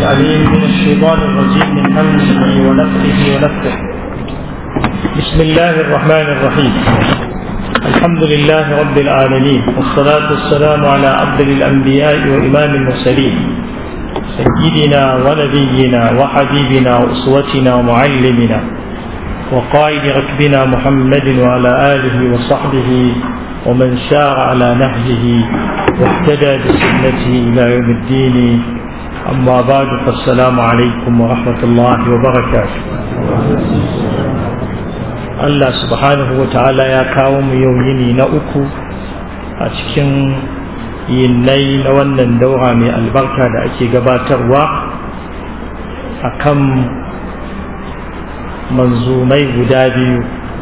العليم من الشيطان الرجيم من همزه ونفخه ونفخه بسم الله الرحمن الرحيم الحمد لله رب العالمين والصلاة والسلام على أفضل الأنبياء وإمام المرسلين سيدنا ونبينا وحبيبنا وأسوتنا ومعلمنا وقائد ركبنا محمد وعلى آله وصحبه ومن سار على نهجه واهتدى بسنته إلى يوم الدين أما بعد فالسلام عليكم ورحمة الله وبركاته Allah subhanahu wa ta'ala ya kawo mu yau yini na uku a cikin yinnai na wannan daura mai albarka da ake gabatarwa a kan manzumai guda biyu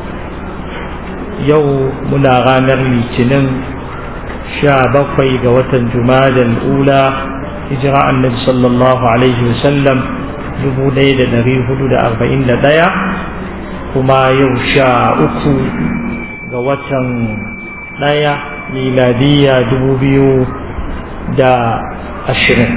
yau muna ranar litinin sha bakwai ga watan jumadal ula hijira annabi sallallahu alaihi wasallam dubu ɗaya da ɗari hudu da arba'in da ɗaya kuma yau sha uku ga watan ɗaya miladiyya dubu biyu da ashirin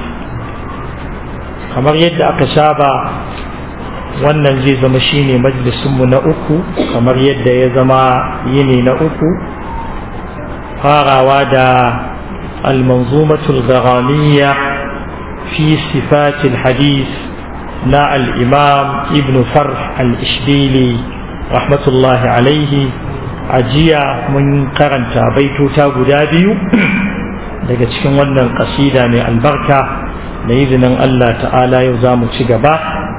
kamar yadda aka saba wannan zai zama shine majalisunmu na uku kamar yadda ya zama yini na uku farawa da almanzumatul gharaniya fi sifatil hadis na al'imam ibn farh al-ishbili rahmatullahi alaihi a jiya mun karanta baitota guda biyu daga cikin wannan kasida mai albarka da izinin Allah ta'ala yau za mu ci gaba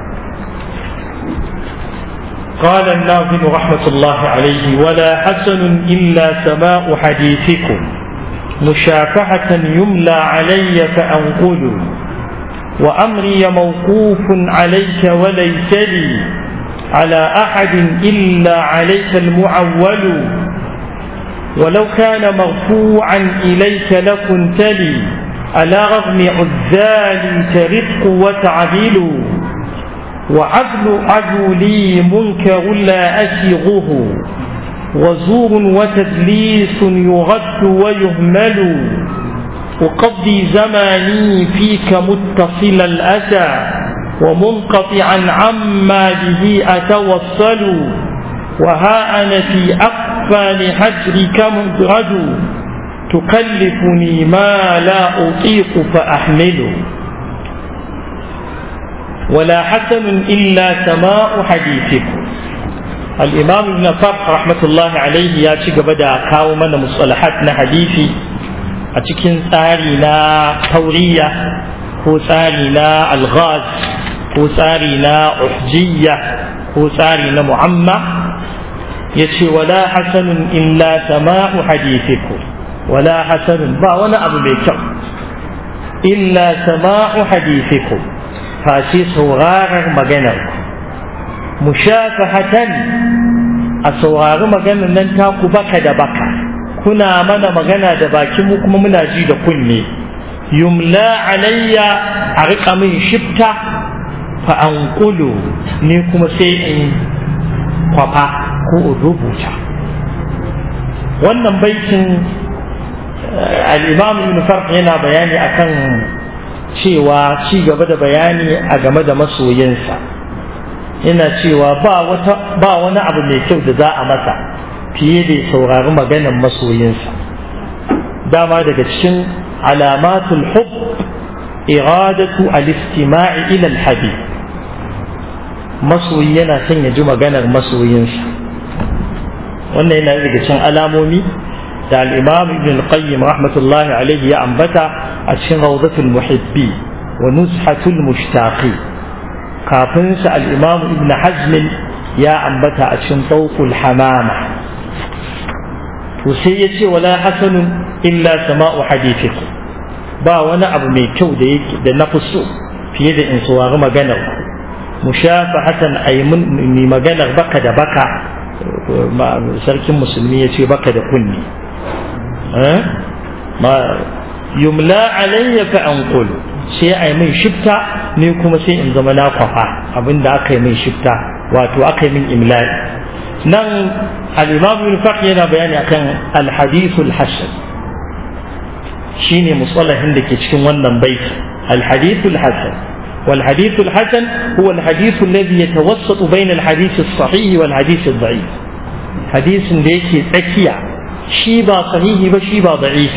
قال الناظم رحمة الله عليه ولا حسن إلا سماء حديثكم مشافحة يملى علي فأنقل وأمري موقوف عليك وليس لي على أحد إلا عليك المعول ولو كان مرفوعا إليك لكنت لي على رغم عذالي ترق وتعديل وعدل عدولي منكر لا أسيغه وزور وتدليس يغد ويهمل أقضي زماني فيك متصل الأسى ومنقطعا عما به أتوصل وها أنا في أقفال حجرك مدرج تكلفني ما لا أطيق فأحمله ولا حسن إلا سماء حديثكم الإمام ابن فرح رحمة الله عليه يا شيخ بدأ كاو من مصطلحات حديثي أتكن تارينا تورية هو تارينا الغاز هو تارينا أحجية هو تارينا معمى يشي ولا حسن إلا سماء حديثكم ولا حسن با وانا أبو بيكر إلا سماء حديثكم face sauraron maganarku mushafahatan a saurari maganar nan taku baka da baka kuna mana magana da baki mu kuma muna ji da kunne yumla alayya a riƙa min shifta fa an ni kuma sai in kwafa ko in rubuta wannan baitin al-imam ibn farq yana bayani akan cewa ci gaba da bayani a game da masoyinsa yana cewa ba wata ba wani abu mai kyau da za a masa fiye da saurari maganan masoyinsa dama daga cikin alamatul hub iradatu al-istima'i ila al-habib masoyi yana son ya ji maganar masoyinsa wannan yana daga cikin alamomi da al-imam ibn al-qayyim rahmatullahi alayhi ya ambata a cikin rawdatul muhibbi wa nuzhatul mushtaqi kafin sa al-imam ibn hazm ya ambata a cikin tawqul hamama to sai ya ce wala hasanun illa sama'u hadithikum ba wani abu mai kyau da yake da na so fiye da in saurari maganar mushafahatan aymun mai maganar baka da baka sarkin musulmi ya ce baka da kunni ma yumla alayya fa anqulu sai ai min shifta ni kuma sai in zama na kwafa abinda aka yi min shifta wato aka yi min imla'i nan al-imam ibn yana bayani akan al-hadith al-hasan shine musalahin da ke cikin wannan baiti al-hadith al-hasan والحديث الحسن هو الحديث الذي يتوسط بين الحديث الصحيح والحديث الضعيف حديث ليك تكيا شيبا صحيح وشيبا ضعيف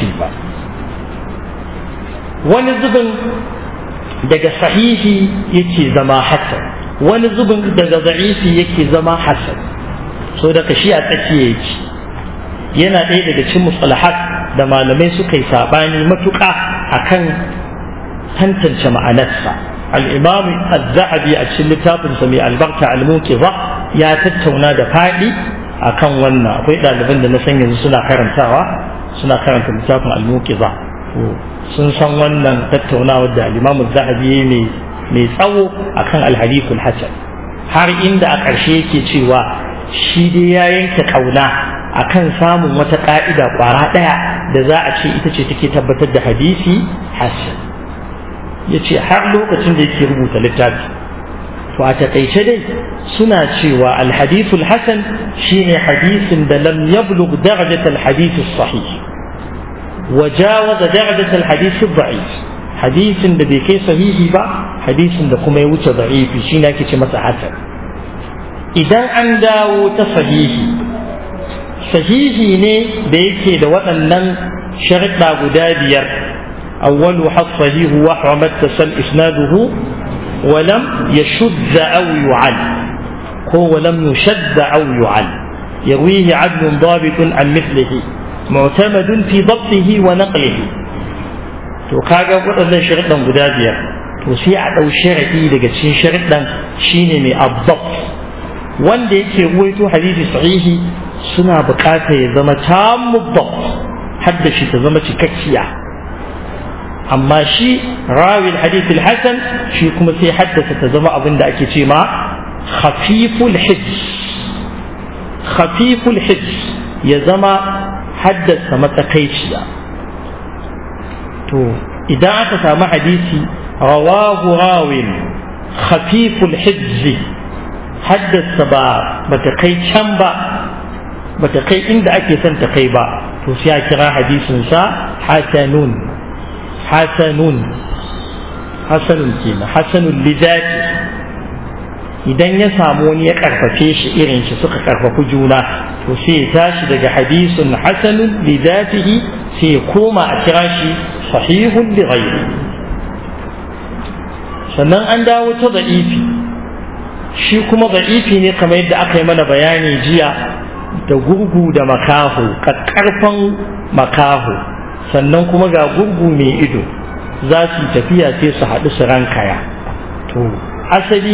ونزبن daga sahihi yake zama hasan wani zubin daga da'ifi yake zama hasan so daga shi a tsakiya yake yana ɗaya daga cikin mustalahat da malamai suka yi saɓani matuƙa akan tantance ma'anarsa al-imam az-zahabi a cikin littafinsa mai albarka al-muqiza ya tattauna da faɗi akan wannan akwai ɗaliban da na san yanzu suna karantawa suna karanta littafin al-muqiza sun san wannan tattaunawa da al-imam az-zahabi mai mai tsawo akan al-hadithul hasan har inda a ƙarshe yake cewa shi dai ya yanke ƙauna akan samun wata ƙa'ida ƙwara ɗaya da za a ce ita ce take tabbatar da hadisi hasan ya ce har lokacin da yake rubuta littafi to a taƙaice dai suna cewa alhadithul hasan shine hadisin da lam yablugh darajat alhadith sahih wa jawaza darajat alhadith da'if hadisin da bai kai sahihi ba hadisin da kuma ya wuce da'ifi shine ake ce masa hasan idan an dawo ta sahihi sahihi ne da yake da waɗannan sharuɗa guda biyar awwalu hasahihu wa haramat tasal isnaduhu wa lam yashudda aw yu'al ko wa lam yushadda aw yu'al yarwihi adlun dabitun an mithlihi mu'tamadun fi dabtihi wa naqlihi to kaga waɗannan sharuɗan guda biyar to sai a ɗau sharaɗi daga cikin sharuɗan shine mai abdab wanda yake ruwaito hadisi sahihi suna buƙatar ya zama tammu hadda shi ta zama cikakkiya amma shi rawil hadith hasan shi kuma sai haddasa ta zama abin da ake ce ma khafiful hijj khafiful hijj ya zama haddasa matsakaiciya to idan aka samu hadisi rawahu rawin khafiful hijj haddasa ba bata kai can ba bata kai inda ake son ta kai ba to sai a kira hadisin sa hasanun hasanun hasanun kenan hasanun lidati idan ya samu wani ya karfafe shi irin shi suka karfafi juna to sai ya tashi daga hadisun hasanun lidatihi sai ya koma a kira shi sahihun li ghairi sannan an dawo ta da'ifi shi kuma da'ifi ne kamar yadda aka yi mana bayani jiya da gurgu da makaho ƙarfan makaho sannan kuma ga gurgu mai ido za su tafiya sai su haɗu su rankaya to asali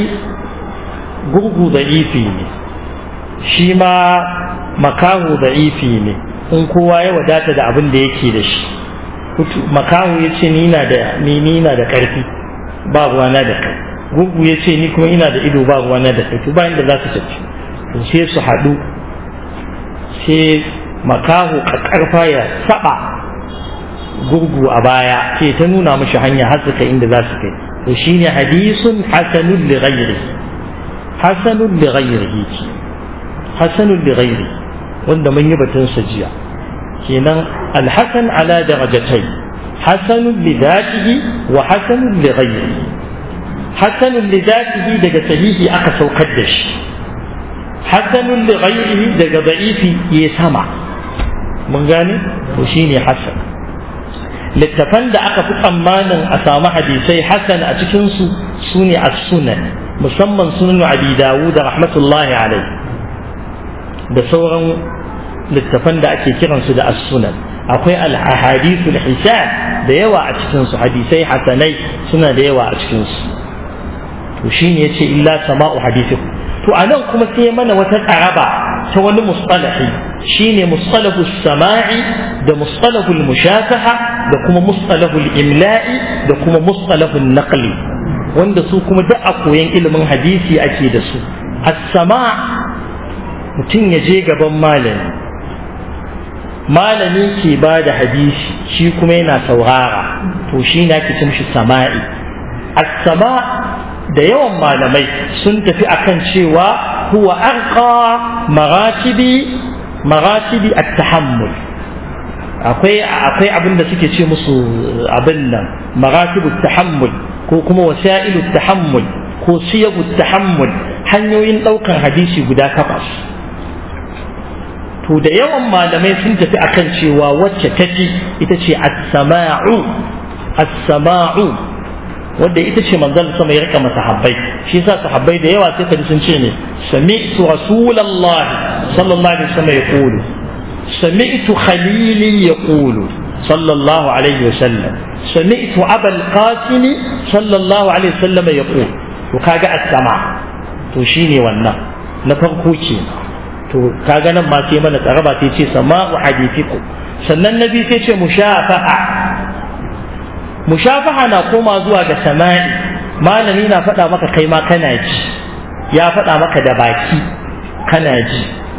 gurgu da ifi ne shi ma makaho da ifi ne in kowa ya wadata da abin da yake da shi makaho ya ce ni na da ƙarfi ba ruwana da kai gurgu ya ce ni kuma ina da ido ba ruwana da kai to bayan da za su tafi to sai su haɗu sai makaho karfa ya saba gurgu a baya sai ta nuna mashi hanya har suka inda za su kai to shine hadisun hasanun li ghairi hasanun li ghairihi hasanun li ghairi wanda mun yi batun sa jiya kenan alhasan ala darajatai hasanun li dhatihi wa hasanun li ghairihi hasanun li dhatihi daga sahihi aka saukar da shi hasanun li ghairihi daga da'ifi ya sama mun gane to shine hasan littafan da aka fi tsammanin a samu hadisai hasan a cikin su sune as-sunan musamman sunan abi dawud rahmatullahi alaihi da sauran littafan da ake kiransu da as-sunan akwai al-ahadithul hisan da yawa a cikin su hadisai hasanai suna da yawa a cikin su to shine yace illa sama'u hadithikum to a nan kuma sai mana wata tsaraba ta wani mustalahi shine mustalahu sama'i da mustalahu mushafaha da kuma mustalahu imla'i da kuma mustalahu naqli wanda su kuma duk a koyan ilimin hadisi ake da su as-sama' mutum ya je gaban malami malami ke ba da hadisi shi kuma yana saurara to shi na ke cin shi sama'i as-sama' da yawan malamai sun tafi akan cewa huwa arqa maratibi maratibi at-tahammul akwai akwai abin da suke ce musu abin nan maratibu tahammul ko kuma wasa'ilu tahammul ko siyagu tahammul hanyoyin ɗaukan hadisi guda takwas to da yawan malamai sun tafi akan cewa wacce ta fi ita ce as-sama'u as-sama'u wanda ita ce manzon sama ya rika masahabbai shi yasa sahabbai da yawa sai kaji sun ce ne sami'tu rasulullahi sallallahu alaihi wasallam yaqulu sami'tu khalili yaqulu sallallahu alaihi wasallam sami'tu abul qasim sallallahu alaihi wasallam yaqulu to kaga as-sama to shine wannan na farko kenan to kaga nan ma sai mana tsaraba sai ce sama'u hadithiku sannan nabi sai ce mushafaha mushafaha na koma zuwa ga sama'i malami na faɗa maka kai ma kana ji ya faɗa maka da baki kana ji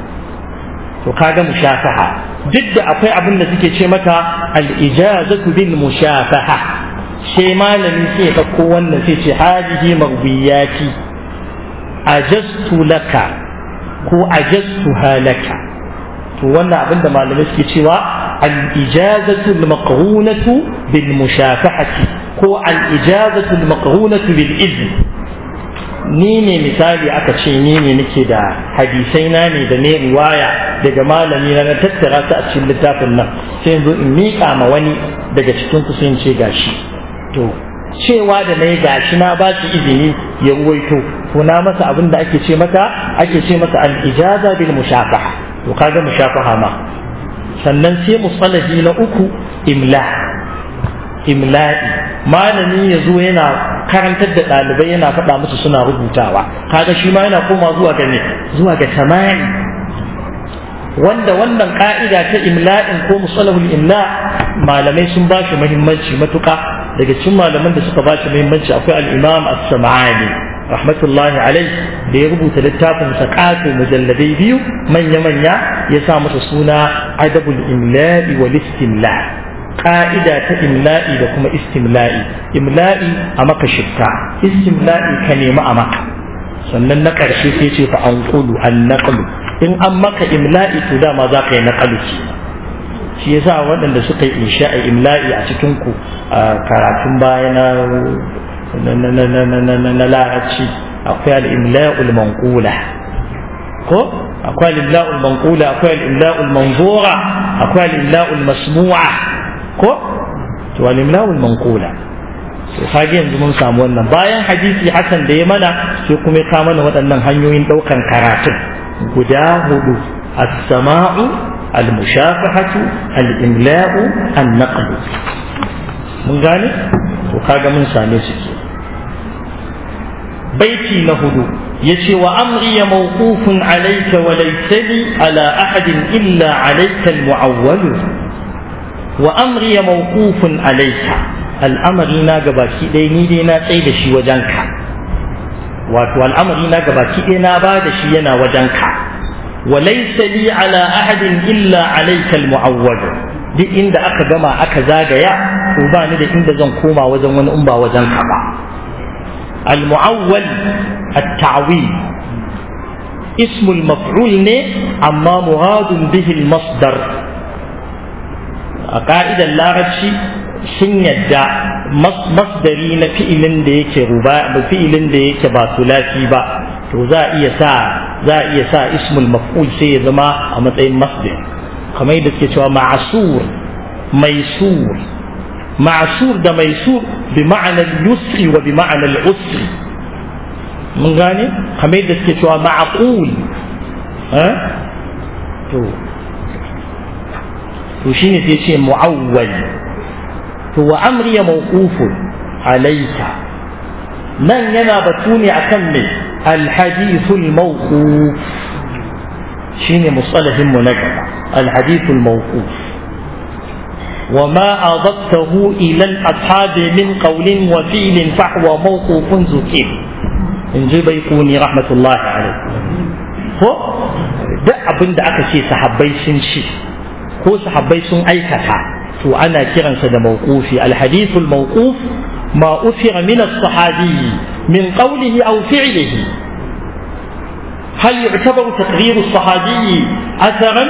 to kaga mushafaha duk da akwai abin da suke ce mata al-ijazatu bil mushafaha sai malami sai ya ɗauko wannan sai ce hadihi marwiyati ajastu laka ko ajastu halaka to wannan abin da malamai suke cewa al-ijazatu al-maqrunatu bil mushafahati ko al-ijazatu al-maqrunatu bil izn ni ne misali aka ce ni ne nake da hadisai na ne da ne riwaya daga malami na tattara ta a cikin littafin nan sai yanzu in miƙa ma wani daga cikin ku sai in ce gashi to cewa da na yi gashi na ba shi izini ya ruwaito ko na masa abin da ake ce mata ake ce masa al-ijaza bil mushafaha to kaga mushafaha ma sannan sai musalahi na uku imla imla'i malami ya zo yana karantar da ɗalibai yana faɗa musu suna rubutawa kaga shi ma yana koma zuwa ga ne zuwa ga tamani wanda wannan ka'ida ta imla'in ko musalahul imla malamai sun ba shi muhimmanci matuƙa daga cikin malaman da suka ba shi muhimmanci akwai al-imam as-sam'ani rahmatullahi alai da ya rubuta littafin sa ƙato mujalladai biyu manya-manya ya sa masa suna adabul imla'i wal istimla ka'ida ta imla'i da kuma istimla'i imla'i a maka shifta istimla'i ka nemi a maka sannan na ƙarshe sai ce fa an kulu an naqlu in an maka imla'i to dama za ka yi naqalu ce shi yasa waɗanda suka yi insha'a imla'i a cikin ku a karatun baya na na larabci akwai al-imla'ul manqula ko akwai al-imla'ul manqula akwai al-imla'ul manzura akwai al-imla'ul masmu'a ko to al-imla'ul manqula to kage yanzu mun samu wannan bayan hadisi hasan da ya mana sai kuma ya mana waɗannan hanyoyin ɗaukan karatun guda hudu as-sama'u al-mushafahatu al-imla'u an-naql mun gane to kaga mun same su ke baiti na hudu yace wa amri ya mawqufun alayka wa laysa li ala ahadin illa alayka al-mu'awwal wa amri ya mawqufun alayka al'amari na gabaki ɗaya ni dai na tsaye da shi wajenka wato al'amari na gabaki ɗaya na ba da shi yana wajenka wa laysa li ala ahadin illa alayka al-mu'awwal duk inda aka gama aka zagaya to ba ni da inda zan koma wajen wani in ba wajen ka ba al-mu'awwal at-ta'wil اسم المفعول ne amma muradun bihi al-masdar a ka'idar larabci sun yadda masdari na fi'ilin da yake ruba fi'ilin da yake ba sulasi ba to za a iya sa za a iya sa ismul maf'ul sai ya zama a matsayin masdar kamar yadda suke cewa ma'asur maisur ma'asur da maisur bi ma'anar yusri wa bi ma'anar usri mun gane kamar yadda suke cewa ma'aqul to to shine sai ce mu'awwal to wa amri ya mawqufun alayka nan yana batu ne akan me alhadithul mawquf shine musalahin mu na gaba alhadithul mawquf وما أضفته إلى الأصحاب من قول وفعل فهو موقوف ذكر إن جي بيقوني رحمة الله عليه ko duk abin da aka ce sahabbai sun ci ko sahabbai sun aikata to ana kiransa da mawqufi alhadithul mawquf ma ufira min as-sahabi min qawlihi aw fi'lihi hal yu'tabaru taqrir as-sahabi atharan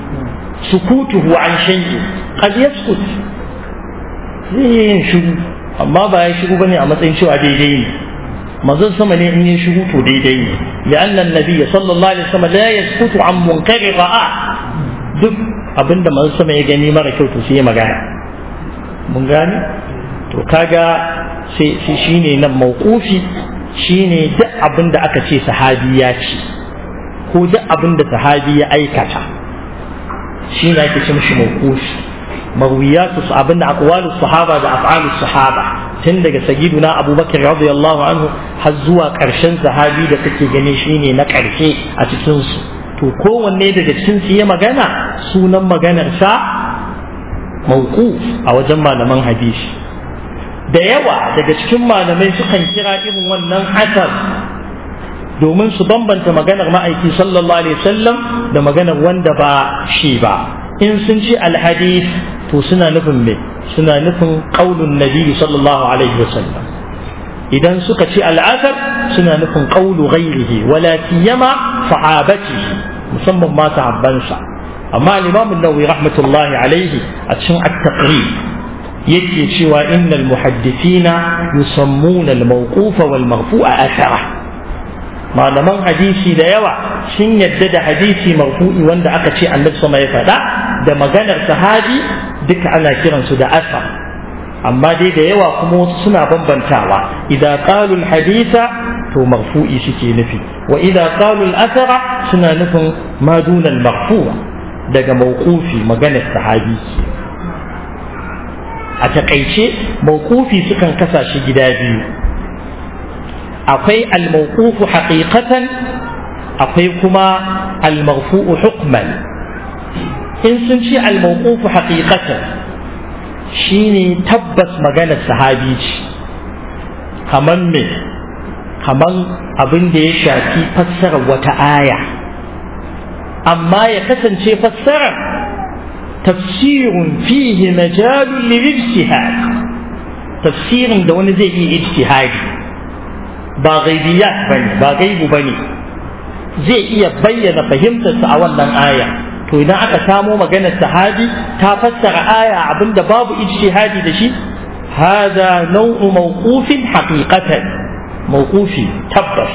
sukutuhu an shay'in qad yaskut zai yin shiru amma ba ya shiru bane a matsayin cewa daidai ne manzon sama ne in ya shiru to daidai ne li'anna an-nabiy sallallahu alaihi wasallam la yasqutu an munkari ra'a duk abinda manzon sama ya gani mara kyau to sai ya magana mun gane to kaga sai sai shine nan mauqufi shine duk abinda aka ce sahabi ya ci ko duk abinda sahabi ya aikata shi ne ake ce mishi mauqufi marwiyatu abinda aqwalu sahaba da af'alu sahaba tun daga sayyiduna abubakar radiyallahu anhu har zuwa karshen sahabi da kake gani shine na karshe a cikin su to kowanne daga cikin su ya magana sunan maganar sa mauquf a wajen malaman hadisi da yawa daga cikin malamai sukan kira irin wannan asar domin su bambanta maganar ma'aiki sallallahu alaihi wasallam da maganar wanda ba shi ba in sun ce alhadith to suna nufin me suna nufin qaulun nabi sallallahu alaihi wasallam idan suka ce al'asar suna nufin qaulu ghairihi wala siyama sahabatihi musamman ma sahabbansa amma al-imam an-nawawi rahmatullahi alaihi a cikin at-taqrib yake cewa innal muhaddithina yusammuna al-mawqufa wal marfu'a athara malaman hadisi da yawa sun yadda da hadisi marfu'i wanda aka ce annabi sama ya faɗa da maganar sahabi duka ana kiransu da asar amma dai da yawa kuma wasu suna bambantawa idan qalu haditha to marfu'i suke nufi wa idan qalu asara suna nufin ma duna marfu'a daga mawqufi maganar sahabi a takaice mawqufi sukan kasa shi gida biyu akwai al-mawqufu haqiqatan akwai kuma al-marfu'u hukman in sun ce al-mawqufu haqiqatan shine tabbas maganar sahabi ce kaman me kaman abin da ya shafi fassarar wata aya amma ya kasance fassarar tafsirun fihi majalun lil ijtihad tafsirin da wani zai iya ijtihadi ba gaibiyat bane ba gaibu bane zai iya bayyana fahimtarsa a wannan aya to idan aka samo maganar sahabi ta fassara aya abinda babu ijtihadi da shi hada nau'u mawqufin haqiqatan mawqufi tabbas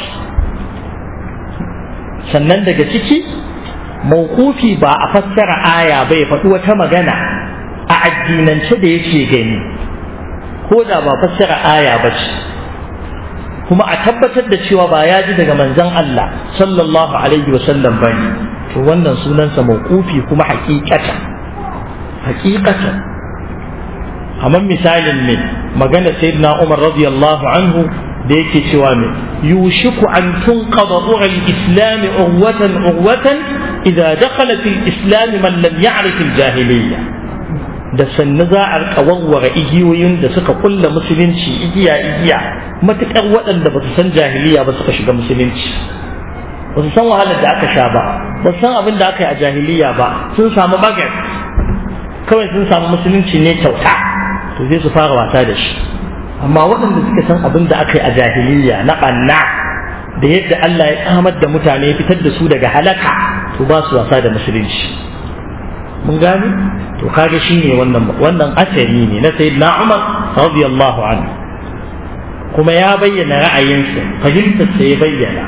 sannan daga ciki mawqufi ba a fassara aya bai faɗi wata magana a addinance da yake gani ko da ba fassara aya ba ce kuma a tabbatar da cewa ba ya ji daga manzon Allah sallallahu alaihi wa sallam bane to wannan sunansa mawqufi kuma haqiqata haqiqata kamar misalin ne magana sayyidina Umar radiyallahu anhu da yake cewa ne yushiku an tunqada ru'al islam urwatan urwatan idza dakhala fil islam man lam ya'rif al jahiliyya da sannu za a rika warware igiyoyin da suka kulla musulunci igiya igiya matukar waɗanda ba su san jahiliya ba suka shiga musulunci ba su san wahalar da aka sha ba ba su san abin da aka yi a jahiliya ba sun samu bagat kawai sun samu musulunci ne kyauta to zai su fara wasa da shi amma waɗanda suka san abin da aka yi a jahiliya na ɓanna da yadda Allah ya kamar da mutane fitar da su daga halaka to ba su wasa da musulunci mun gane to kaga shine wannan wannan asari ne na sayyidina Umar radiyallahu anhu kuma ya bayyana ra'ayinsa fahimtar sa ya bayyana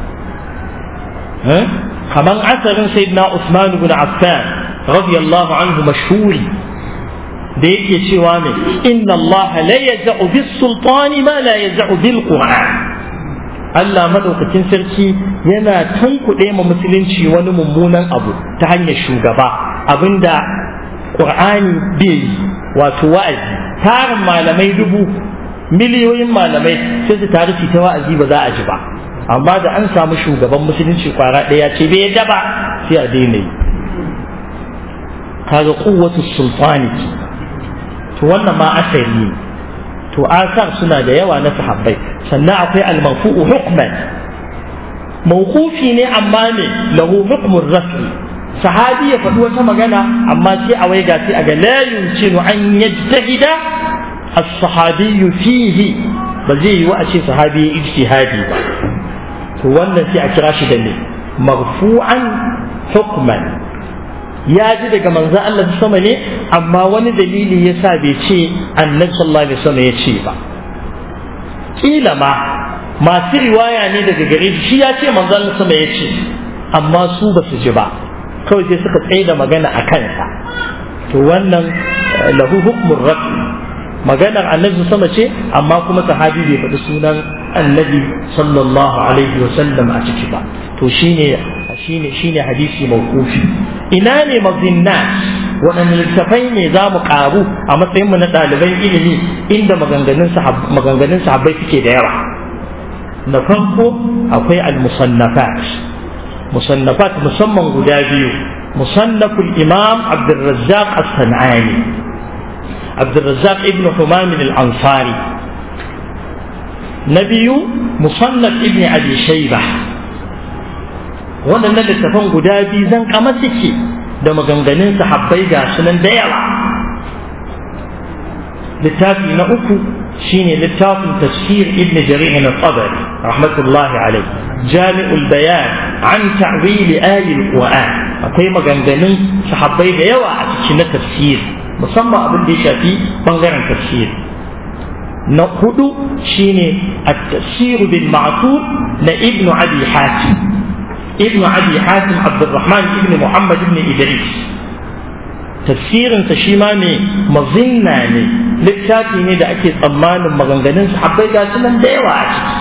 kaman asarin sayyidina Usman ibn Affan radiyallahu anhu mashhuri da yake cewa ne inna Allah la yaz'u bis sultani ma la yaz'u bil qur'an Allah madaukakin sarki yana tunkuɗe ma musulunci wani mummunan abu ta hanyar shugaba abinda qur'ani bai yi wato wa'azi tarin malamai dubu miliyoyin malamai sai su taru ta wa'azi ba za a ji ba amma da an samu shugaban musulunci kwara ɗaya ce bai yadda ba sai a daina yi kaga kuwatu sultani to wannan ma asali ne to asar suna da yawa na sahabbai sannan akwai almarfu'u hukman mawqufi ne amma ne lahu hukmun rafi sahabi ya faɗi wata magana amma sai a waiga sai a ga la yumkinu an yajtahida as-sahabi fihi ba zai yi wa a ce sahabi ya ijtihadi ba to wannan sai a kira shi da ne marfu'an hukman ya ji daga manzo Allah sama ne amma wani dalili ya sa bai ce annabi sallallahu alaihi wasallam ya ce ba kila ma masu riwaya ne daga gare shi shi ya ce manzo Allah sama ya ce amma su ba su ji ba kawai sai suka tsaye da magana a kansa to wannan lahu hukmun rafi maganar annabi sama ce amma kuma sahabi bai faɗi sunan annabi sallallahu alaihi wa sallam a ciki ba to shine shine shine hadisi mawqufi ina ne mazinna waɗanne littafai ne za mu ƙaru a matsayin mu na ɗaliban ilimi inda maganganun maganganun sahabbai suke da yawa na farko akwai al-musannafat musannafat musamman guda biyu musannaful imam abdurrazzaq as-sanani abdurrazzaq ibn humam al-ansari na biyu musannaf ibn abi shayba waɗannan littafan guda biyu zan kama suke da maganganun sahabbai ga sunan da yawa littafi na uku shine littafin tafsir ibn jarir al-tabari rahmatullahi alayh jami'ul bayan an ta'wil ayil qur'an akwai maganganun sahabbai da yawa a cikin na tafsir musamman abin da ya shafi bangaren tafsir na hudu shine at-tafsir bil ma'thur na ibn abi hatim ibn abi hatim abdurrahman ibn muhammad ibn idris tafsirinsa shi ma ne mazinna ne littafi ne da ake tsammanin maganganun sahabbai ga su nan da yawa a ciki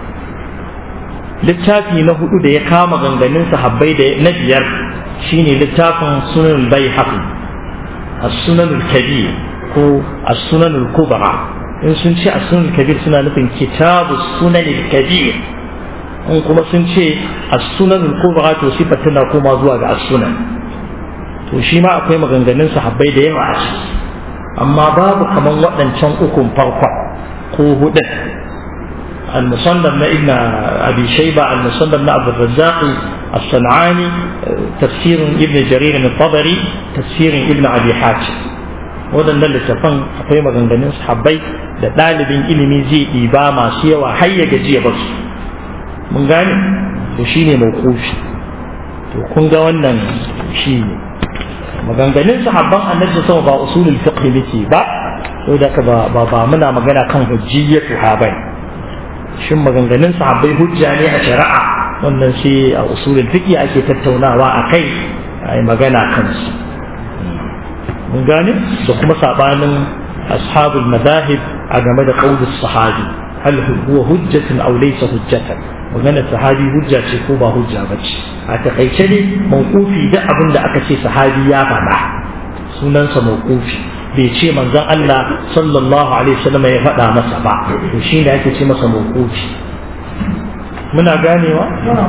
littafi na hudu da ya kama maganganun sahabbai da na biyar shine littafin sunan bai haƙi as-sunan kabir ko as-sunan kubra in sun ce as-sunan kabir suna nufin kitabu sunan kabir in kuma sun ce as-sunan kubra to sifar tana koma zuwa ga as-sunan to shi ma akwai maganganun sahabbai da yawa a ciki amma babu kaman waɗancan ukun farkon ko hudun المصنف ابن ابي شيبه المصنف عبد الرزاق الصنعاني تفسير ابن جرير الطبري تفسير ابن ابي حاتم waɗannan littafan akwai maganganun sahabbai da ɗalibin ilimi zai ɗiba masu yawa har ya gaji ya basu mun gane to shine mawqufi to kun ga wannan shi ne maganganun sahabban annabi sama ba usulul fiqh muke ba saboda ka ba ba muna magana kan hujjiyatu ha bane shin maganganun sahabbai hujja ne a shari'a wannan sai a usulul fiqh ake tattaunawa a kai a yi magana kansu mun gane da kuma sabanin ashabul madahib a game da qaulus sahabi hal huwa hujjatun aw laysa hujjatan maganar sahabi hujja ce ko ba hujja ba ce a takaice ne mawqufi da abin da aka ce sahabi ya faɗa sunansa mawqufi bai ce manzon Allah sallallahu alaihi wasallam ya faɗa masa ba to shi ne ake ce masa mawqufi muna ganewa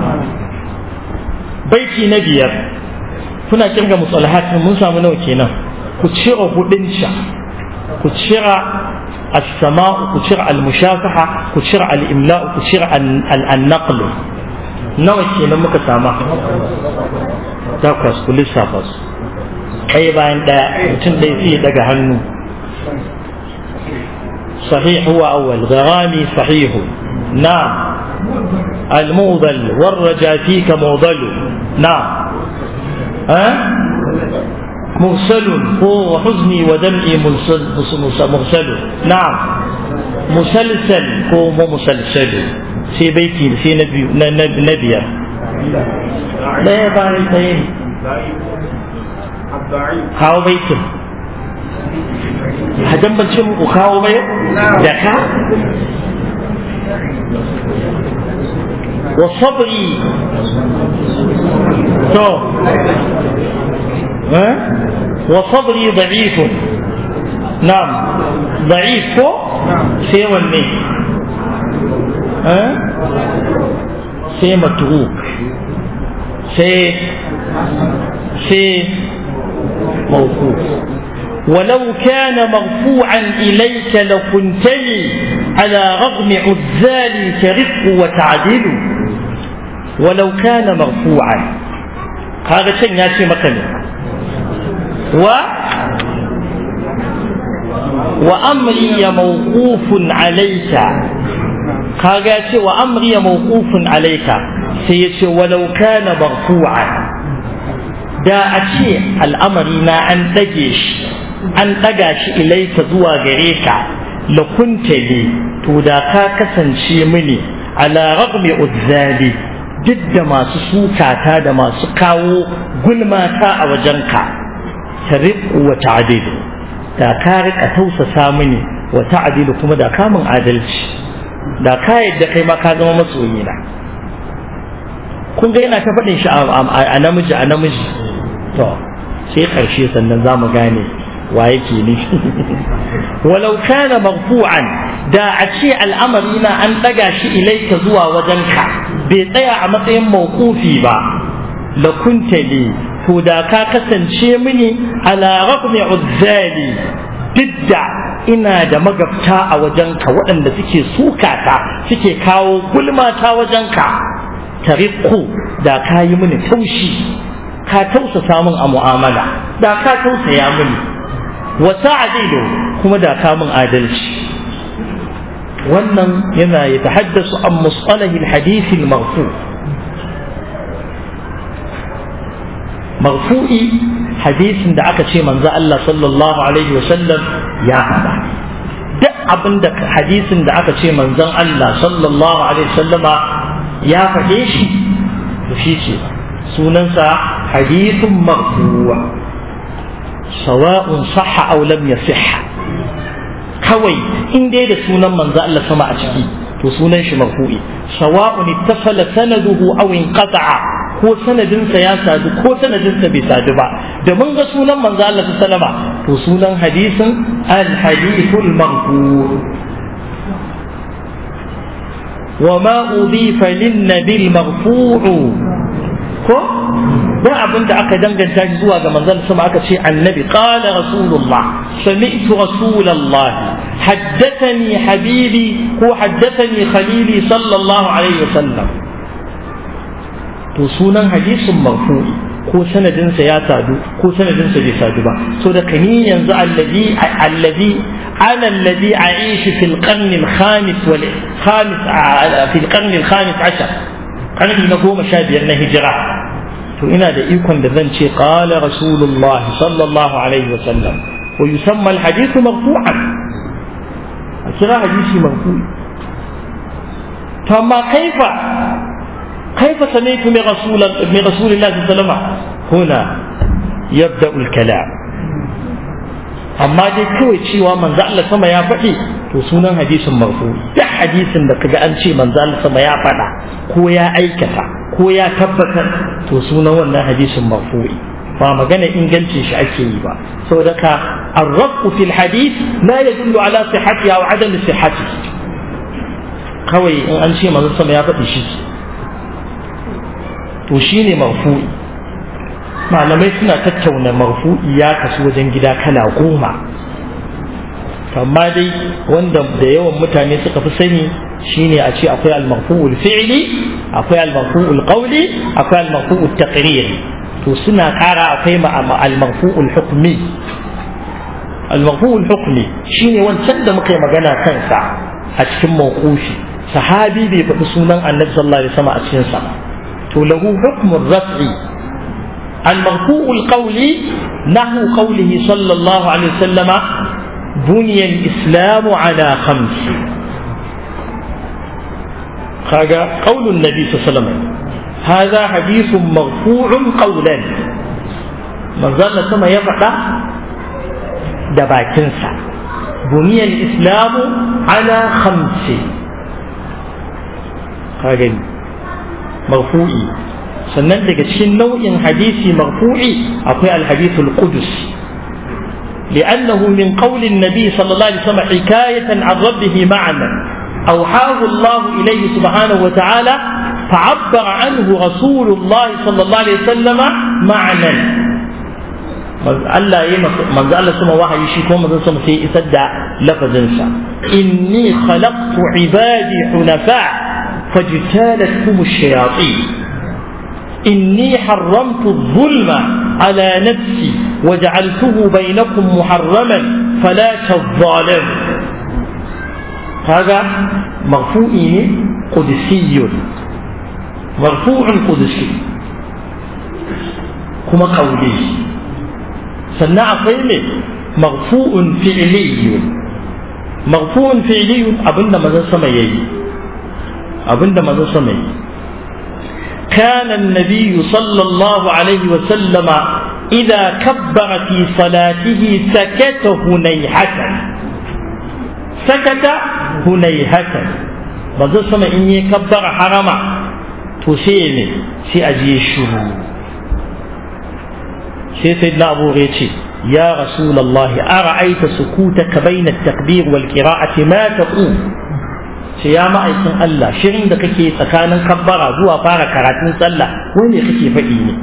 baiti na biyar kuna kirga musalahat mun samu nawa kenan ku cire hudin ku cire السماء كشرع المشافحة كشرع الإملاء كشرع النقل نوع شيء لما كسامة تقص كل سافس أي باين دا متن دي فيه دقا هنو صحيح هو أول غرامي صحيح نعم الموضل والرجا فيك موضل نعم ها أه؟ مرسل هو وحزني ودمعي مرسل نعم مسلسل هو مو مسلسل في بيتي في نبي نبي لا يبان الاثنين kawo baitin hadan ban ce muku kawo bai da ka wa sabri to وصبري ضعيف نعم ضعيف كو سي wanne sai matruk sai sai موقوف ولو كان مرفوعا إليك لكنتني على رغم عزالي كرفق وتعديل ولو كان مرفوعا هذا شيء ياتي مثلا و وأمري موقوف عليك كاغاتي وأمري موقوف عليك سيتي ولو كان مرفوعا da a ce al'amari na an ɗage shi an ɗaga shi ilaika zuwa gare ka la kunta li to da ka kasance mini ala ragmi uzzali duk da masu sukata da masu kawo gulmata a wajenka ta wa ta'adilu da ka rika tausasa mini wa ta'adilu kuma da kamun adalci da ka yadda kai ma ka zama masoyina kun ga yana ta faɗin shi a namiji a namiji to sai ƙarshe sannan za mu gane wa yake ne walau kana marfu'an da a ce al'amari na an ɗaga shi ilaika zuwa wajenka bai tsaya a matsayin mawqufi ba la kunta li to da ka kasance mini ala raqmi uzzali didda ina da magabta a wajenka waɗanda suke sukata suke kawo gulmata wajenka tariku da ka yi mini taushi ka tausasa min a mu'amala da ka tausaya mini wa ta'dilu kuma da ka min adalci wannan yana ya tahaddasu an musalahi alhadith almarfu marfu'i hadisin da aka ce manzo Allah sallallahu alaihi wa sallam ya faɗa duk abin da hadisin da aka ce manzon Allah sallallahu alaihi wa sallama ya faɗe shi to shi ce sunansa hadithun marfuwa sawa'un sahha aw lam yasihha kawai in dai da sunan manzo Allah sama a ciki to sunan shi marfu'i sawa'un ittasala sanaduhu aw inqata'a ko sanadinsa ya sadu ko sanadinsa bai sadu ba da mun ga sunan manzo Allah sallama to sunan hadisin al hadithul marfu' وما أضيف للنبي المرفوع ko da abin da aka danganta shi zuwa ga manzon sama aka ce annabi qala rasulullah sami'tu rasulullah haddathani habibi ko haddathani khalili sallallahu alaihi wasallam to sunan hadisin marfu'i ko sanadinsa ya sadu ko sanadinsa bai sadu ba so da kani yanzu allazi allazi ana allazi a'ishu fil qarn al khamis wal khamis fil qarn al khamis ashar qarni na goma sha biyar na hijira to ina da ikon da zan ce qala rasulullah sallallahu alaihi wa sallam wa yusamma al hadith marfu'an a kira hadisi marfu'i to amma kaifa كيف سمعت من رسول من رسول الله صلى الله عليه وسلم هنا يبدا الكلام amma dai kawai cewa manzo Allah sama ya faɗi to sunan hadisin marfu duk hadisin da kaga an ce manzo Allah sama ya faɗa ko ya aikata ko ya tabbatar to sunan wannan hadisin marfu'i ba magana ingancin shi ake yi ba saboda ka arrafu fil hadith la yadullu ala sihhati aw adam sihhati kawai in an ce manzo sama ya faɗi shi to shi ne marfu'i malamai suna tattauna marfu'i ya kasu wajen gida kala goma amma dai wanda da yawan mutane suka fi sani shine a ce akwai al-marfu'ul fi'li akwai al-marfu'ul qawli akwai al-marfu'ul taqriri to suna kara akwai al-marfu'ul hukmi al-marfu'ul hukmi shine wancan da muka yi magana kansa a cikin mawqufi sahabi bai faɗi sunan annabi sallallahu alaihi wasallam a cikin sa له حكم الرفع المرفوع القولي نحو قوله صلى الله عليه وسلم بني الإسلام على خمس هذا قول النبي صلى الله عليه وسلم هذا حديث مرفوع قولا من ظن ثم يفعل دباكنسا بني الإسلام على خمس هذا marfu'i sannan daga cikin nau'in hadisi marfu'i akwai alhadithul qudus لأنه من قول النبي صلى الله عليه وسلم حكاية عن ربه معنى أوحاه الله إليه سبحانه وتعالى فعبر عنه رسول الله صلى الله عليه وسلم معنى Allah ya manzo Allah sama wahayi shi ko manzo sama sai isar da lafazinsa inni khalaqtu ibadi hunafa فاجتالتهم الشياطين إني حرمت الظلم على نفسي وجعلته بينكم محرما فلا تظالموا هذا مرفوع قدسي مرفوع قدسي kuma kauli sannan akwai ne marfu'un fi'liyun marfu'un fi'liyun abinda manzon sama yayi abinda manzon sama yayi كان النبي صلى الله عليه وسلم إذا كبر في صلاته سكت هنيهة سكت هنيهة manzo sama in yi kabbara harama to sai ne sai a je shiru sai sai na abu ya ce ya rasulullahi ara'aita sukutaka bayna at-takbir wal qira'ati ma taqul ce ya ma'aikin Allah shirin da kake tsakanin kabbara zuwa fara karatun sallah wai me kake faɗi ne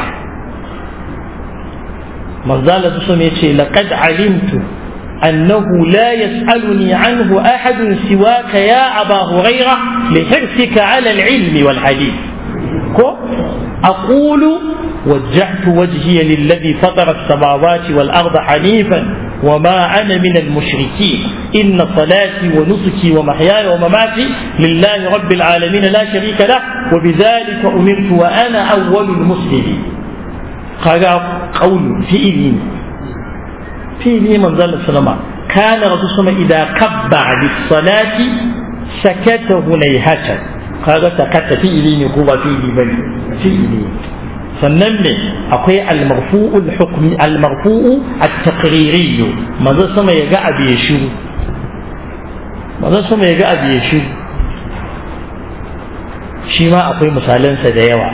manzala su ne ce laqad alimtu أنه لا يسألني عنه أحد سواك يا أبا هريرة لحرصك على العلم والحديث أقول وجهت وجهي للذي فطر السماوات والأرض حنيفا وما أنا من المشركين إن صلاتي ونسكي ومحياي ومماتي لله رب العالمين لا شريك له وبذلك أمرت وأنا أول المسلمين قال قول فئلي فئلي من ذل السلام كان رسول الله إذا كبر للصلاة سكت هنيهة قال سكت فئلي نقوم فئلي بل فئلي sannan ne akwai almarfu'ul hukmi almarfu'u at-taqriri manzo sama ya ga abu ya shiru manzo sama ya ga abu ya shiru shi ma akwai misalansa da yawa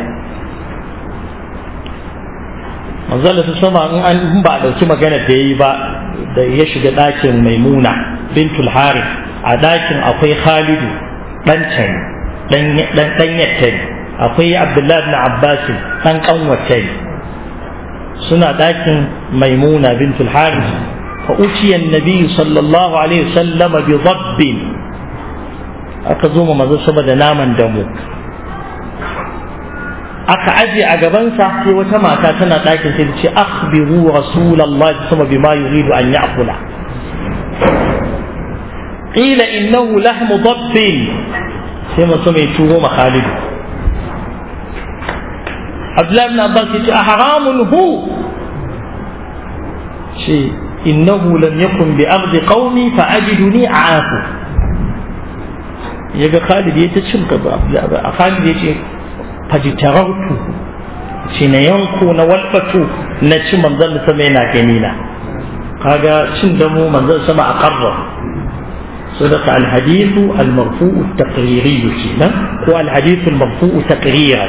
manzo Allah sama in an ba a dauki magana da yayi ba da ya shiga ɗakin maimuna bintul harith a ɗakin akwai khalidu ɗan can ɗan ɗan yattari akwai abdullahi ibn abbas dan kanwace suna dakin maimuna bintul haris fa uciya annabi sallallahu alaihi wasallam bi dhabb aka zo mu manzo saboda naman damu aka aje a gabansa sai wata mata tana ɗakin sai ta ce akhbiru rasulullahi sama bima yuridu an ya'kula qila innahu lahmu dabbin sai mutum ya turo ma Khalidu Abdullahi ibn Abbas yace a haramun hu ce innahu lam yakun bi ardi qaumi fa ajiduni a'afu yaga Khalid yace cin ka ba Khalid yace fajitarautu ce na yanko na walbatu na ci manzon sama yana gani na kaga cin damo manzon sama a karra صدق الحديث المرفوع التقريري كنا هو الحديث المرفوع تقريرا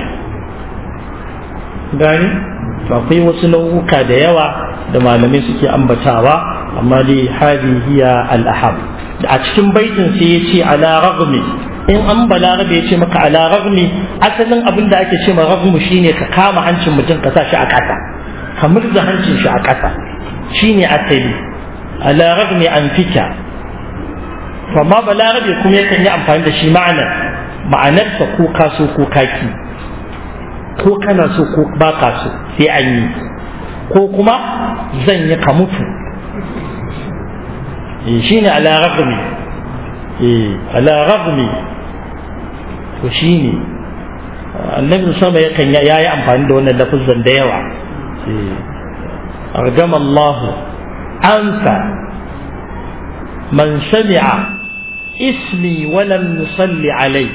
gani to akwai wasu nau'uka da yawa da malamai suke ambatawa amma dai hadi hiya al-ahab a cikin baitin sai ya ce ala ragmi in an balarabe ya ce maka ala ragmi asalin abin da ake ce ma ragmu shine ka kama hancin mutum ka sa shi a ƙasa ka murza hancin shi a ƙasa shine asali ala ragmi an fika to amma balarabe kuma yakan yi amfani da shi ma'anar ma'anarsa ko kaso ko kaki ko kana so ko ba ka so sai an yi ko kuma zan yi ka mutu shi ne ala ragmi ala ragmi to shi ne annabi sama yakan ya yi amfani da wannan lafazan da yawa argama Allah anfa man sami'a ismi walam nusalli alai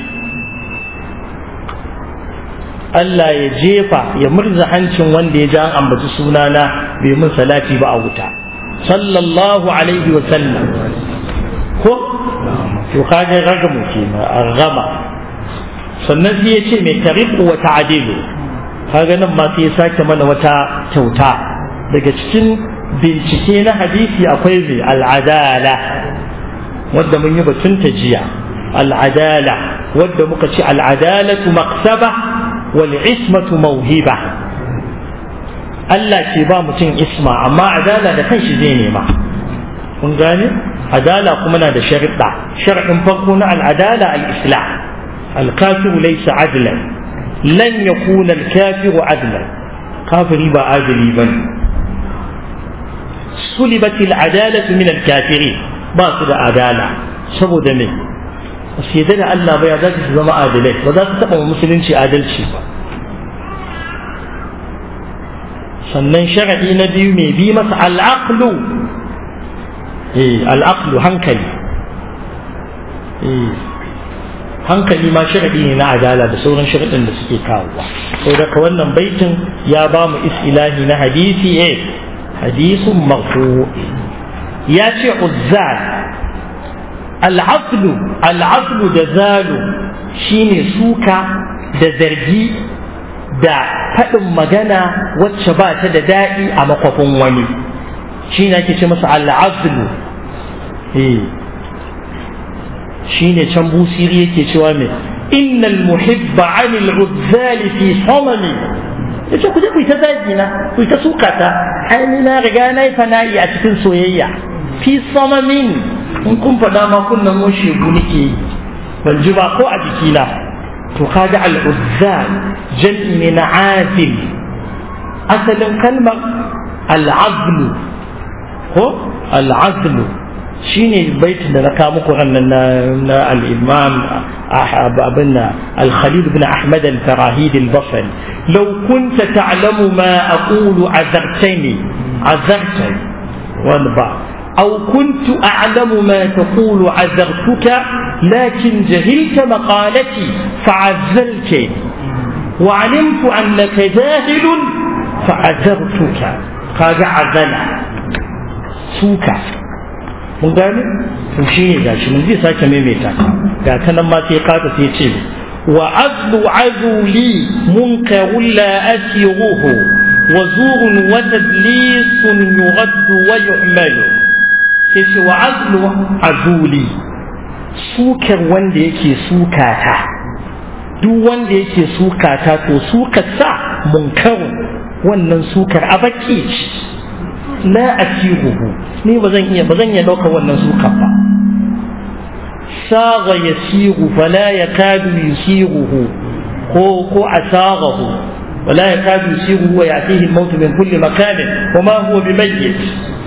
Allah ya jefa ya murza hancin wanda ya ji an ambaci sunana bai mun salati ba a wuta sallallahu alaihi wa sallam ko to kaga ragamu ke argama sannan sai ya ce mai tariqu wa ta'dilu kaga nan ma sai ya sake mana wata kyauta daga cikin bincike na hadisi akwai zai al'adala wadda mun yi batun ta jiya al'adala wadda muka ce al'adalatu maksaba wal ismatu mauhiba Allah ke ba mutum isma amma adala da kanshi zai nema kun gane adala kuma na da sharuɗa sharaɗin farko na al'adala al-islam al-kafiru laysa adlan lan yakuna al-kafiru adlan kafiri ba adali bane sulibat al-adalatu min al-kafirin ba su da adala saboda me ba su yadda da Allah ba ya za su zama adalai ba za su taɓa musulunci adalci ba sannan sharadi na biyu mai bi masa al'aqlu eh al'aqlu hankali eh hankali ma sharadi ne na adala da sauran sharadin da suke kawowa sau daga wannan baitin ya ba mu isilahi na hadisi eh hadisun marfu ya ce uzzal al'aqlu al'aqlu da zalu shine suka da zargi da faɗin magana wacce ba ta da daɗi a makwafin wani shi ne ake ce masa al'azlu shi ne can busiri yake cewa mai innal muhibba anil uzzali fi samani ya ce ku je ku yi ta zagi na ku yi ta suka ta ai ni na riga na yi fana'i a cikin soyayya fi samamin in kun faɗa ma kunnan mun shegu nake yi ban ji ba ko a jikina to kaga al'uzzal jam'i ne na azil asalin kalmar al'azlu ko al'azlu shine baitin da na kawo muku rannan na al-imam abin al-khalid ibn ahmad al-farahid al-basri law kunta ta'lamu ma aqulu azartani azartani wani ba أو كنت أعلم ما تقول عذرتك لكن جهلت مقالتي فعزلت وعلمت أنك جاهل فعذرتك قال عزل سوكا mun gane to shi ne gashi mun zai sake maimaita ga ta nan ma sai kata sai ce wa azlu azuli munkarun la asiruhu wa zurun wa tadlisun yughaddu wa yu'malu sai ce wa azlu azuli sukar wanda yake sukata duk wanda yake sukata to sukar sa munkarun wannan sukar a baki la asiruhu ni ba zan iya ba zan iya ɗaukar wannan sukar ba saga yasiru fala yakadu yusiruhu ko ko asagahu ولا يكاد يسيره ويأتيه الموت من كل مكان وما هو بميت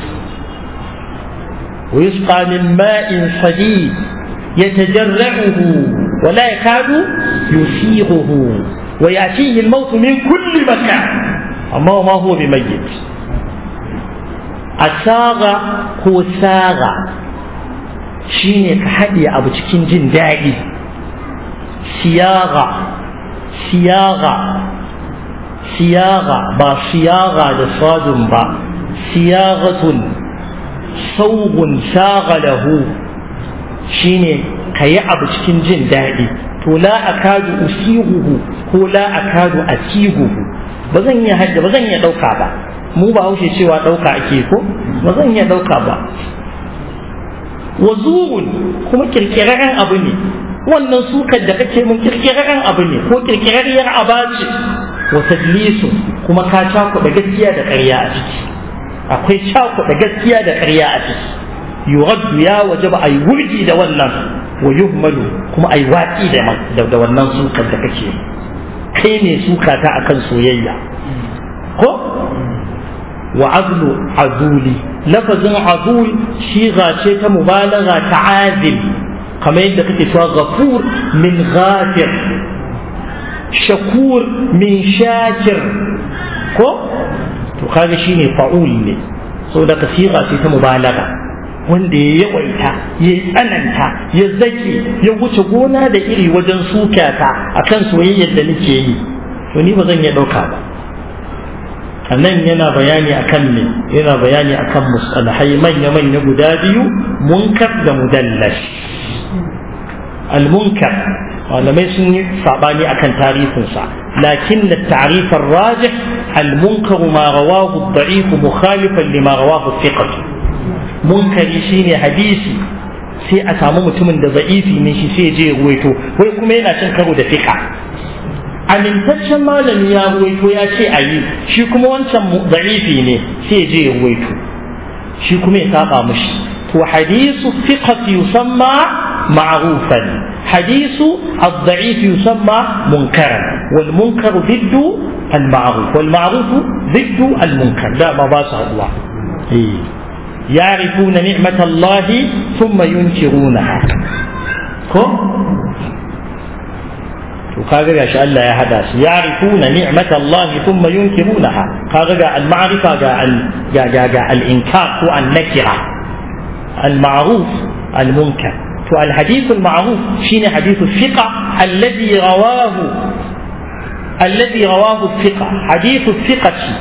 ويسقى من ماء صديد يتجرعه ولا يكاد يسيغه ويأتيه الموت من كل مكان أما ما هو بميت أساغ هو ساغ shine ka haɗe abu cikin jin daɗi siyaga siyaga siyaga ba siyaga da sadun ba siyagatun saugun shagalahu shine ka yi abu cikin jin daɗi to la akadu usihuhu ko la akadu asihuhu ba zan iya hajja ba zan iya ɗauka ba mu ba haushe cewa ɗauka ake ko ba zan iya ɗauka ba wazurun kuma kirkirarren abu ne wannan sukar da kake mun kirkirarren abu ne ko kirkirarriyar aba ce wa tadlisu kuma ka cakuɗa gaskiya da ƙarya a ciki akwai cakuɗa gaskiya da ƙarya a ciki yuraddu ya wajaba ayi wurgi da wannan wa yuhmalu kuma ayi watsi da da wannan sukar da kake kai ne suka ta akan soyayya ko wa azlu azuli lafazin azul shiga ce ta mubalagha ta azil kamar yadda kake cewa ghafur min ghafir shakur min shakir ko to kaga shine fa'ul ne saboda kasira ce ta mubalaga wanda ya yawaita ya tsananta ya zake ya wuce gona da iri wajen sukata akan soyayyar da nake yi to ni ba zan iya ɗauka ba a nan yana bayani akan ne yana bayani akan musalahai manya-manya guda biyu munkar da mudallas al-munkar malamai sun yi sabani akan tarihinsa lakin da tarifin rajih al-munkar ma rawahu ad-da'if mukhalifan lima rawahu thiqah munkari shine hadisi sai a samu mutumin da za'ifi ne shi sai je ruwaito wai kuma yana cin karo da fiqa amintaccen malami ya ruwaito ya ce a yi shi kuma wancan za'ifi ne sai je ya ruwaito shi kuma ya saba mushi to hadisu fiqat yusamma ma'rufan hadisu الضعيف يسمى منكرا والمنكر ضد المعروف والمعروف ضد المنكر لا ما باس الله إيه. يعرفون نعمة الله ثم ينكرونها كو to kaga gashi Allah ya hada su ya'rifuna ni'matallahi thumma yunkirunaha kaga ga al-ma'rifa ga al ga ga ga al-inkar ko an-nakira al-ma'ruf al-munkar to al-hadith al-ma'ruf shine hadith al-thiqa alladhi rawahu alladhi rawahu al-thiqa hadith al-thiqati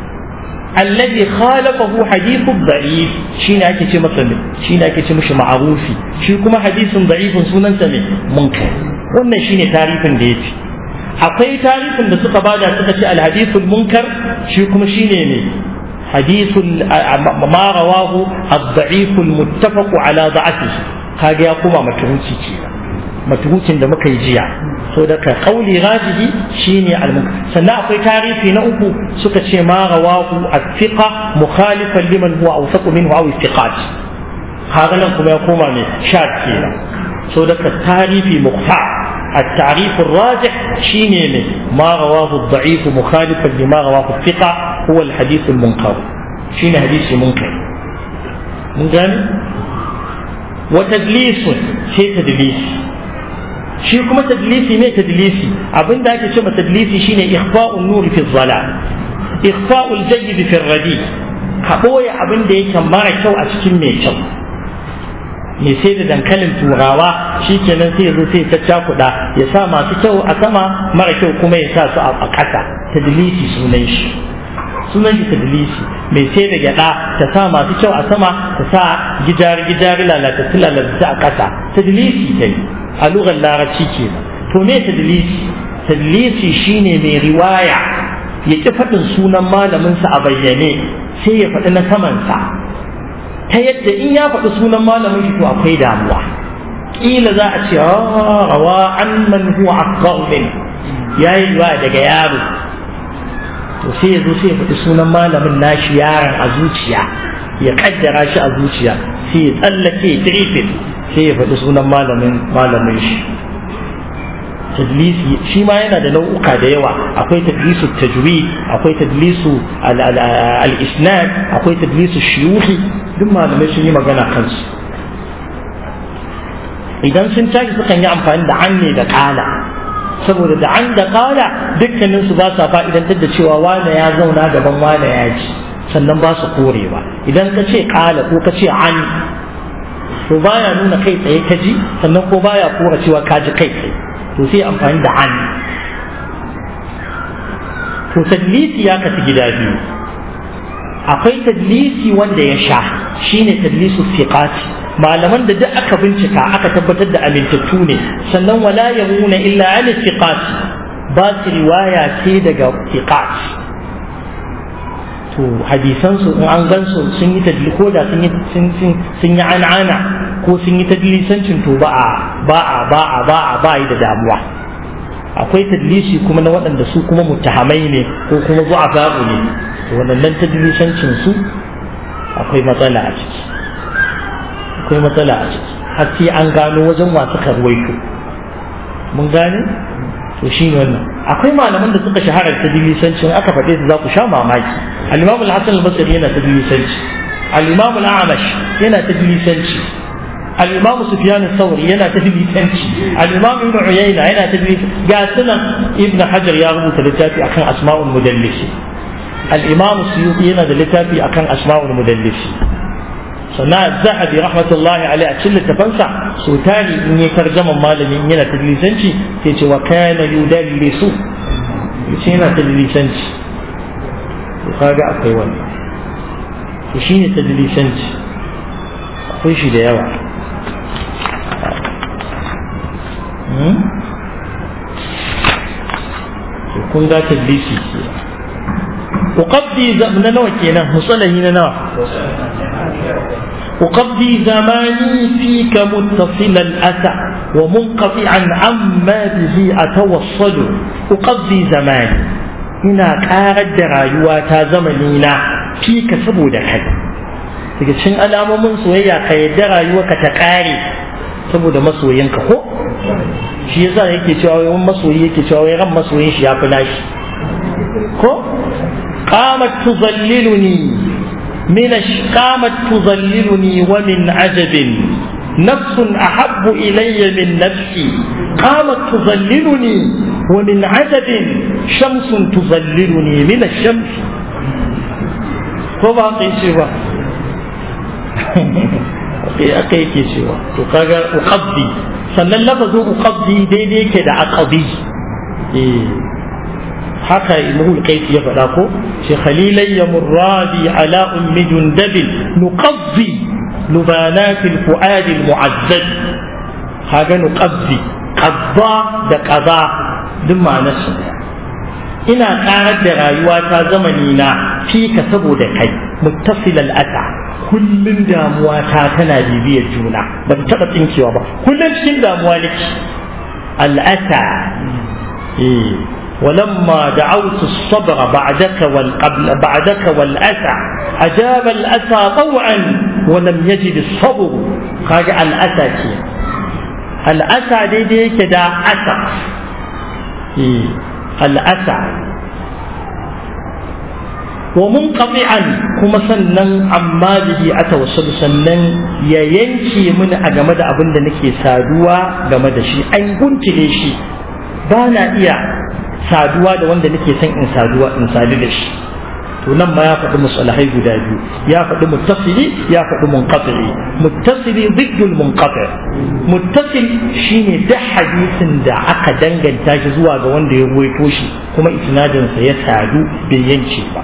الذي خالفه حديث ضعيف شين ake ce masa ne shine ake ce mishi ma'rufi shi kuma hadisin da'ifin sunan sa ne munkar wannan shine tarifin da yafi akwai tarifin da suka bada suka ce al-hadithul munkar shi kuma shine ne hadithul ma rawahu ad-da'if al-muttafaq ala da'atihi kage ya kuma matuhuci kenan matuhucin da muka yi jiya so daga kauli rajihi shine al-munkar sannan akwai tarihi na uku suka ce ma rawahu at-thiqa mukhalifan liman huwa awsaqu minhu aw istiqat kaga nan kuma ya koma ne shad kenan so daga tarihi mukhtar التعريف الراجح شيني ما رواه الضعيف مخالفا لما رواه الثقة هو الحديث المنكر شيني حديث منكر من قال وتدليس شيء تدليس shi kuma tadlisi ne tadlisi abin da ake cewa tadlisi shine ikhfa'un nuri fi dhalal ikhfa'ul jayyid fi radi ka boye abin da yake mara kyau a cikin mai kyau me sai da dankalin turawa shikenan sai zo sai ta cakuda ya sa masu kyau a sama mara kyau kuma ya sa su a ƙasa tadlisi sunan shi sunan shi tadlisi mai sai da gyada ta sa masu kyau a sama ta sa gijari gijari lalatattu lalatattu a ƙasa tadlisi ta yi a lugar larabci ke to me tadlisi tadlisi shine mai riwaya ya ƙi faɗin sunan malaminsa a bayyane sai ya faɗi na samansa ta yadda in ya faɗi sunan malamin shi to akwai damuwa ƙila za a ce rawa an man huwa akbar min ya yi riwaya daga yaro to sai ya zo sai ya faɗi sunan malamin nashi yaron a zuciya ya kaddara shi a zuciya sai ya tsallake trifid sai ya faɗi sunan malamin malamin shi tadlisi shi ma yana da nau'uka da yawa akwai tadlisu tajwid akwai tadlisu al-isnad akwai tadlisu shuyuhi duk malamai sun yi magana kansu idan sun tashi sukan yi amfani da an ne da kala saboda da an da kala dukkanin su ba sa fa'idantar da cewa wane ya zauna gaban wane ya ji sannan ba su korewa idan ka ce kala ko ka ce an to baya nuna kai tsaye ka ji sannan ko baya kora cewa ka ji kai tsaye to sai amfani da an to tadlisi ya kasu gida biyu akwai tadlisi wanda ya sha shine tadlisu fiqati malaman da duk aka bincika aka tabbatar da amintattu ne sannan wala yamuna illa an fiqati ba su riwaya ce daga fiqati to hadisan su in an gan su sun yi tadli ko da sun yi sun yi an'ana ko sun yi tadlisancin to ba a ba a ba a ba a ba yi da damuwa akwai tadlisi kuma na waɗanda su kuma mutahamai ne ko kuma zu'afa'u ne to waɗannan tadlisancin su akwai matsala a ciki akwai matsala a ciki har sai an gano wajen wasu karwaito mun gane to shi ne wannan akwai malaman da suka shahara ta dilisancin aka faɗe su za ku sha mamaki al-imam al-hasan al-basri yana ta dilisanci al-imam al-amash yana ta dilisanci al-imam sufyan al-thawri yana ta dilisanci al-imam ibn uyayna yana ta dilisanci ga sunan ibn hajar ya rubuta littafi akan asma'ul mudallisi al-imam suyuti yana da littafi akan asma'ul mudallisi sannan zahabi rahmatullahi alaihi a cikin littafansa so tari in yi tarjaman malami in yana tadlisanci sai ce wa kana yudallisu yace yana tadlisanci to kaga akwai wannan to shine tadlisanci akwai shi da yawa kun ga tadlisi ke uqaddi na nawa kenan musalahi na nawa أقضي زماني فيك متصل الأسى ومنقطعا عما به أتوصل أقضي زماني ina ƙarar da rayuwata zamanina fi ka saboda kai daga cikin alamomin soyayya ka yadda rayuwarka ta ƙare saboda masoyinka ko shi yasa yake cewa wai masoyi yake cewa wai ran masoyin shi ya fi nashi ko qamat tuzalliluni من قامت تظللني ومن عجب نفس أحب إلي من نفسي قامت تظللني ومن عدد شمس تظللني من الشمس ko ba ka yi cewa aka yake cewa to kaga uqabdi sannan lafazin uqabdi daidai yake da aqabi eh haka imrul qais ya faɗa ko shi khalilai ya murradi ala ummi jundabil nuqaddi lubanat alfuad almu'azzab kaga nuqaddi qadda da qada duk ma'anar su ina karar da rayuwa ta zamani na fika saboda kai muttasil al'ata kullun damuwa ta tana bibiyar juna ba ta taɓa tsinkewa ba kullun cikin damuwa nake al'ata eh ولما دعوت الصبر بعدك والقبل بعدك والأسى أجاب الأسى طوعا ولم يجد الصبر قال الأسى كي الأسى دي دي كدا أسى إيه. الأسى ومنقطعا كما سنن عما به أتوصل سنن يا ينكي من أجمد أبن نكي سادوا جمد شي أن كنت ليشي بانا إياه saduwa da wanda nake son in saduwa in sadu da shi to nan ma ya faɗi musalahai guda biyu ya faɗi muttasili ya faɗi munqati muttasili ziddul munqati muttasil shine duk hadisin da aka danganta shi zuwa ga wanda ya ruwaito shi kuma isnadin sa ya sadu bai yanke ba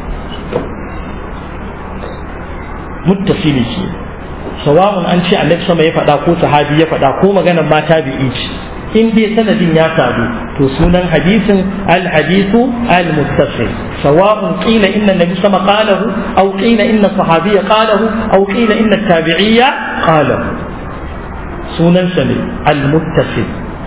muttasili ke sawa'un an ce annabi sama ya faɗa ko sahabi ya faɗa ko maganar mata bi'i ce in dai sanadin ya sadu to sunan hadisin al-hadithu al-muttasil sawa'un qila inna nabi sama qalahu aw qila inna sahabiyya qalahu aw qila inna tabi'iyya qalahu sunan sa ne al-muttasil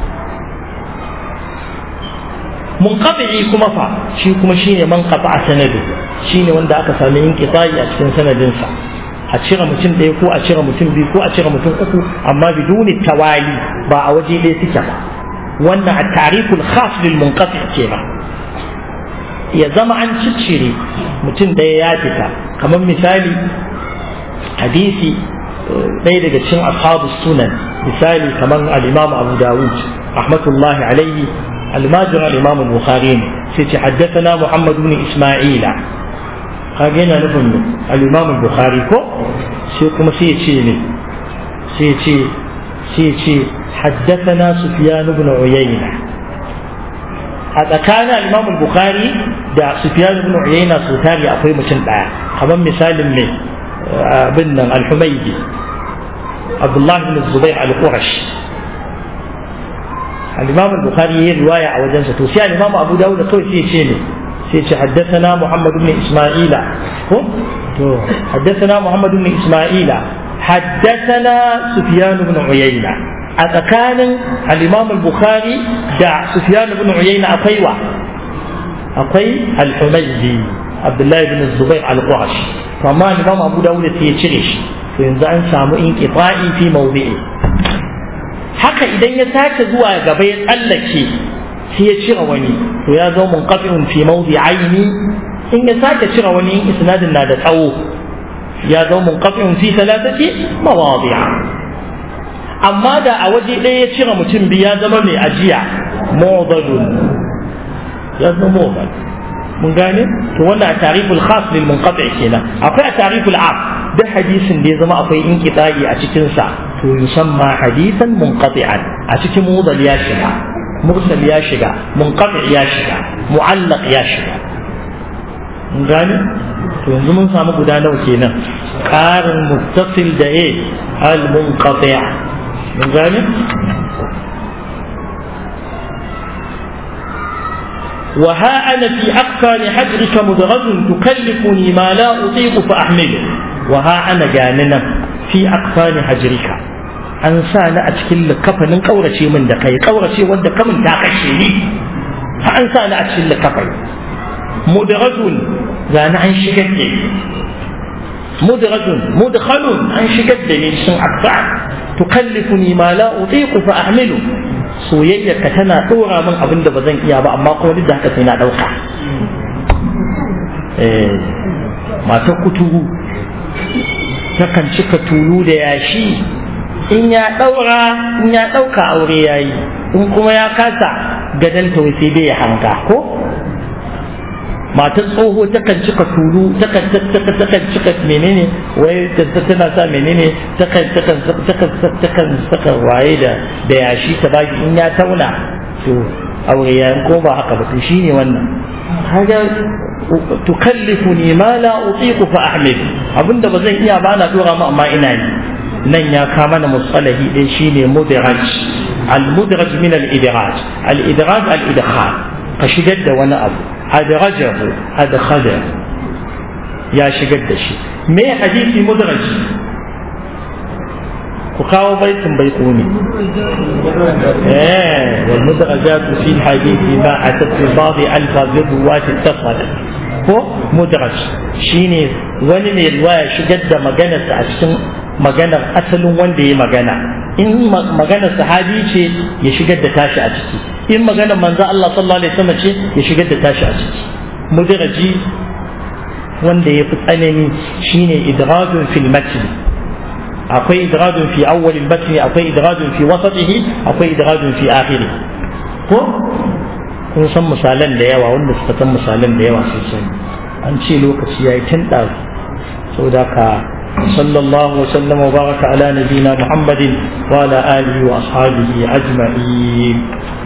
munqati kuma fa shi kuma shine man qata'a sanadu shine wanda aka sami inqita'i a cikin sanadinsa a cire mutum ɗaya ko a cire mutum biyu ko a cire mutum uku amma biduni tawali ba a waje ɗaya suke ba wannan a tariful khas lil munqati kenan ya zama an ciccire mutum ɗaya ya fita kamar misali hadisi ɗaya daga cikin ashabu sunan misali kamar al-imam abu dawud rahmatullahi alaihi الماجر الإمام البخاري سيتي حدثنا محمد بن إسماعيل kage yana nufin al-Imam al-Bukhari ko sai kuma sai ya ce ne sai ya ce sai ya ce haddathana Sufyan ibn Uyayna a tsakanin al-Imam al-Bukhari da Sufyan ibn Uyayna su tari akwai mutum daya kamar misalin ne abin nan al-Humaydi Abdullah ibn Zubair al-Qurash al-Imam al-Bukhari yayi riwaya a wajensa to sai al-Imam Abu Dawud kawai sai ya ce ne سيتي حدثنا محمد بن إسماعيل حدثنا محمد بن إسماعيل حدثنا سفيان بن عيينة أتكان الإمام البخاري دع سفيان بن عيينة أقيوة أقي الحميدي عبد الله بن الزبير القرش فما الإمام أبو داود سيتشرش فينزع سامو انقطاعي في موضعه haka idan ya sake zuwa gaba ya tsallake sai ya cire wani to ya zo munqati'un fi mawdi aini in ya sake cire wani in isnadin na da tsawo ya zo munqati'un fi salatati mawadi'a amma da a waje ɗaya ya cire mutum biyu ya zama mai ajiya mawdadun ya zama mawdad mun gane to wannan a tariful khas lil munqati' kenan akwai a tariful am duk hadisin da ya zama akwai inqita'i a cikin sa to yusamma hadisan munqati'an a cikin mudal ya shiga mursal ya shiga munqati ya shiga mu'allaq ya shiga mun gane to yanzu mun samu guda nawa kenan qarin muttasil da a al munqati mun gane وها أنا في أقفال حجرك مدغز تكلفني ما لا أطيق فأحمله وها أنا جاننا في أقفال حجرك an sa ni a cikin likafanin ƙaurace min da kai ƙaurace wanda kamun ta kashe ni fa an sa ni a cikin likafai mudrajun ga ni an shigar da ni mudrajun mudkhalun an shigar da ni cikin akfa tukallifuni ma la utiqu fa ahmilu soyayya ka tana dora min abin da ba zan iya ba amma kuma duk da haka sai na dauka eh matar kuturu takan cika tulu da yashi in ya daura in ya dauka aure yayi in kuma ya kasa gadan ta sai dai ya hanga ko matar tsoho takan cika tulu takan takan cika menene wai tana sa menene takan takan takan takan saka waye da da yashi ta baki in ya tauna to aure ya ko ba haka ba to shine wannan kaga tukallifuni ma la utiqu fa ahmil abinda ba zan iya ba na dora mu amma ina yi nan ya kama na musalahi din shine mudraj al mudraj min al idraj al idraj al idkhal ka shigar da wani abu adrajahu adkhala ya shigar da shi me hadisi mudraj ku kawo baitin bai kuni eh wal mudrajat fi al hadith ma atat fi ba'd alfaz ruwat ittasal ko mudraj shine wani ne riwaya shigar da maganarsa a cikin maganar asalin wanda ya magana in maganar sahabi ce ya shigar da tashi a ciki in maganar manzo Allah sallallahu alaihi wasallam ce ya shigar da tashi a ciki mudraji wanda ya fi tsanani shine idrajun fil matn akwai idrajun fi awwal al matn akwai idrajun fi wasatihi akwai idrajun fi akhirih ko kun san misalan da yawa wanda suka san misalan da yawa sosai an ce lokaci yayi tun ɗazu saboda ka صلى الله وسلم وبارك على نبينا محمد وعلى اله واصحابه اجمعين